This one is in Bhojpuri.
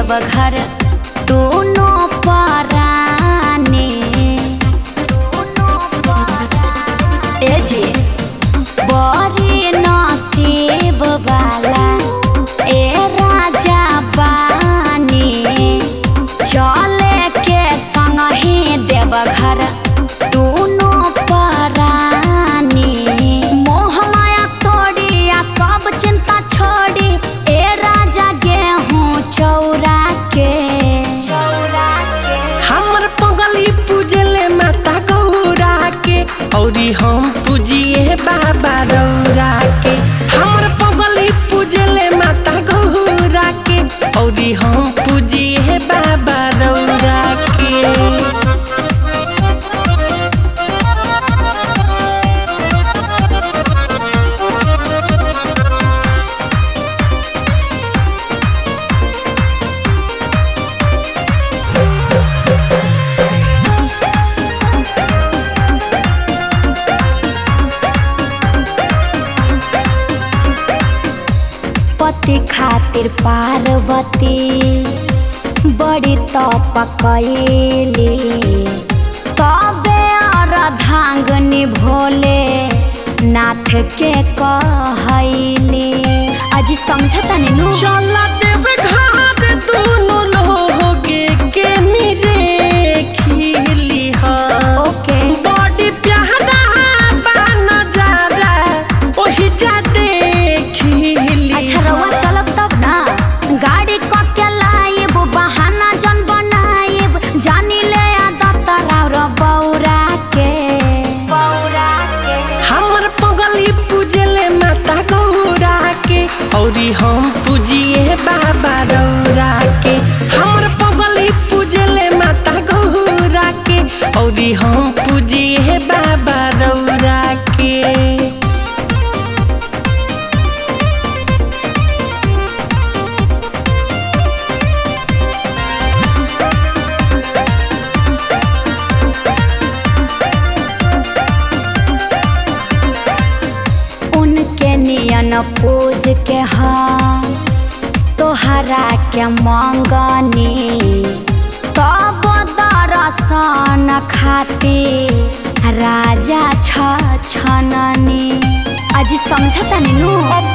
देवघर दोनों पराने ए जी बड़ी नसीब वाला ए राजा बानी चले के संग ही देवघर दोनों परानी मोह माया तोड़ी आ सब चिंता छोड़ी ए राजा गेहूं चौरा के चौरा के हमर पगली पूजले माता गौरा के औरी हम पूजिए बाबा रौरा के हमर पगली पूजले माता गौरा के औरी हम पूजिए बाबा रौरा के पति खातिर पार्वती बड़ी तप कैली तबे अर्धांगनी भोले नाथ के कहैली अजी समझता नु चला देव घाट दोनों लोगे के निरे खिली हाँ ओके बड़ी प्यारा बा नजारा ओही जा देखिली अच्छा रउआ चलब तब ना गाड़ी क के लाइब बहाना जन बनाइब जानी ले आदत राव र बौरा के बौरा के हमर पगली पूजले माता गौरा के औरी हम पूजिए बाबा रौरा के हमर पगली पूजले माता गौरा के औरी हम पूजिए बाबा रौरा के उनके नियन पूज के हम तोहरा के मंगनी तब दर्शन खातिर राजा छ छननी अजी समझता नु अब